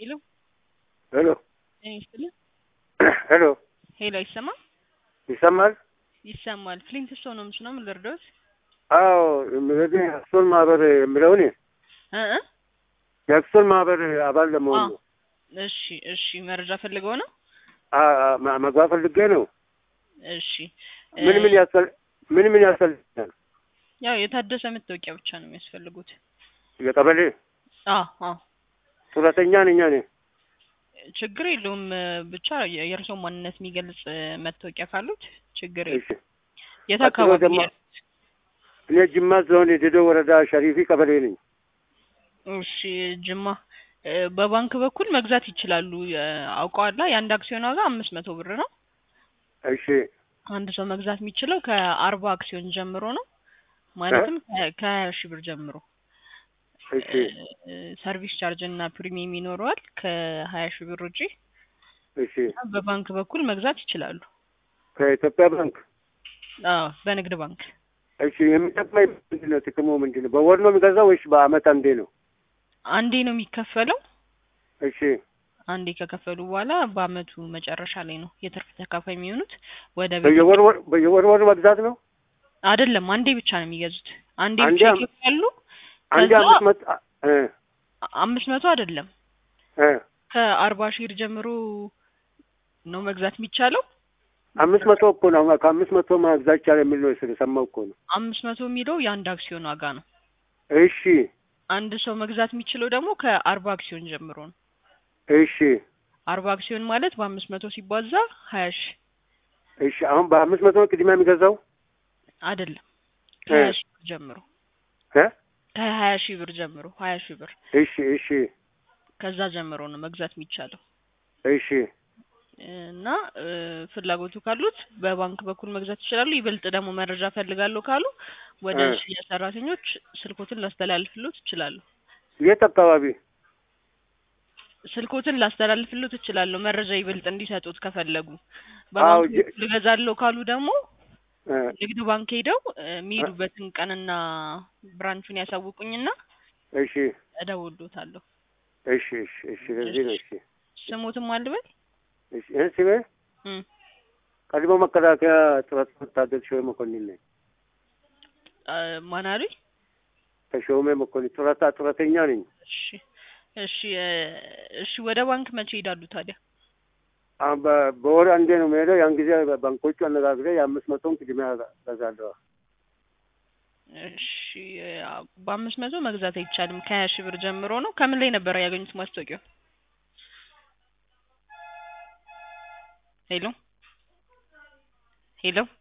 ሄሎ ሄሎ ጤና ይስጥልኝ። ሄሎ ሄሎ አይሰማም? ይሰማል? ይሰማል። ፍሊንት ስቶን ነው ምስና ምን ልርዳዎት? አዎ እንግዲህ የአክሱን ማህበር የሚለውን እ እ የአክሱን ማህበር አባል ለመሆን ነው። እሺ እሺ፣ መረጃ ፈልገው ነው? አ- አ- ማ- መግባት ፈልጌ ነው። እሺ ምን ምን ያስፈል ምን ምን ያስፈልጋል? ያው የታደሰ መታወቂያ ብቻ ነው የሚያስፈልጉት። የቀበሌ አዎ አዎ፣ ጡረተኛ ነኝ እኔ። ችግር የለውም። ብቻ የ- የእርስዎ ማንነት የሚገልጽ መታወቂያ ካሉት ችግር የለውም። እሺ የት ቀጥሎ አካባቢ ደግሞ- ያሉት? እኔ ጅማ ዞን የደዶ ወረዳ ሸሪፊ ቀበሌ ነኝ። እሺ ጅማ እ፣ በባንክ በኩል መግዛት ይችላሉ። እ፣ አውቀዋላ የአንድ አክሲዮን ዋጋ አምስት መቶ ብር ነው። እሺ አንድ ሰው መግዛት የሚችለው ከአርባ አክሲዮን ጀምሮ ነው። ማለትም ከ- ከሀያ ሺህ ብር ጀምሮ እሺ እ፣ ሰርቪስ ቻርጅ እና ፕሪሚየም ይኖረዋል ከሀያ ሺህ ብር ውጪ እሺ በባንክ በኩል መግዛት ይችላሉ። ከኢትዮጵያ ባንክ አዎ በንግድ ባንክ እሺ የሚጠቅመኝ ምንድን ነው? ጥቅሙ ምንድን ነው? በወር ነው የሚገዛው ወይስ በአመት አንዴ ነው? አንዴ ነው የሚከፈለው። እሺ አንዴ ከከፈሉ በኋላ በአመቱ መጨረሻ ላይ ነው የትርፍ ተካፋይ የሚሆኑት። ወደ ቤት በየወር ወር በየወር ወር መግዛት ነው? አይደለም አንዴ ብቻ ነው የሚገዙት። አንዴ አንዴ ብቻ አም- ይከፍላሉ። አንዴ ከዛ አምስት መቶ እ አምስት መቶ አይደለም እ ከአርባ ሺህ ብር ጀምሮ ነው መግዛት የሚቻለው። አምስት መቶ እኮ ነው። ከአምስት መቶ መግዛት ይቻላል የሚል ነው ስለሰማሁ እኮ ነው። አምስት መቶ የሚለው የአንድ አክሲዮን ዋጋ ነው። እሺ አንድ ሰው መግዛት የሚችለው ደግሞ ከአርባ አክሲዮን ጀምሮ ነው። እሺ አርባ አክሲዮን ማለት በአምስት መቶ ሲባዛ ሀያ ሺህ እሺ አሁን በአምስት መቶ ነው ቅድሚያ የሚገዛው አይደለም ከሀያ ሺህ ብር ጀምሮ እ ከሀያ ሺህ ብር ጀምሮ ሀያ ሺህ ብር እሺ እሺ ከዛ ጀምሮ ነው መግዛት የሚቻለው እሺ እና እ፣ ፍላጎቱ ካሉት በባንክ በኩል መግዛት ይችላሉ። ይበልጥ ደግሞ መረጃ ፈልጋለሁ ካሉ ወደ እ። ሽያጭ ሰራተኞች ስልኮትን ላስተላልፍሎት እችላለሁ። የት አካባቢ? ስልኮትን ላስተላልፍሎት እችላለሁ መረጃ ይበልጥ እንዲሰጡት ከፈለጉ። አዎ በባንክ የ- በኩል እገዛለሁ ካሉ ደግሞ እ፣ ንግድ ባንክ ሄደው እ፣ የሚሄዱበትን ቀንና ብራንቹን ያሳውቁኝና እሺ እደውልሎታለሁ። እሺ እሺ እሺ ለዚህ ነው። እሺ ስሞትም አልበል እሺ ይህን ስሜ እ፣ ቀድሞ መከላከያ ጥረት ወታደር ሾሜ መኮንን ነኝ። አ፣ ማን አሉኝ? ተሾሜ መኮንን ጡረታ ጡረተኛ ነኝ። እሺ እሺ እ፣ እሺ ወደ ባንክ መቼ ይሄዳሉ ታዲያ? አሁን በ- በወር አንዴ ነው የምሄደው። ያን ጊዜ ባንኮቹ አነጋግሬ የአምስት መቶን ቅድሚያ ገዛለሁ። እሺ አ፣ በአምስት መቶ መግዛት አይቻልም። ከሀያ ሺህ ብር ጀምሮ ነው። ከምን ላይ ነበር ያገኙት ማስታወቂያው? ሄሎ ሄሎ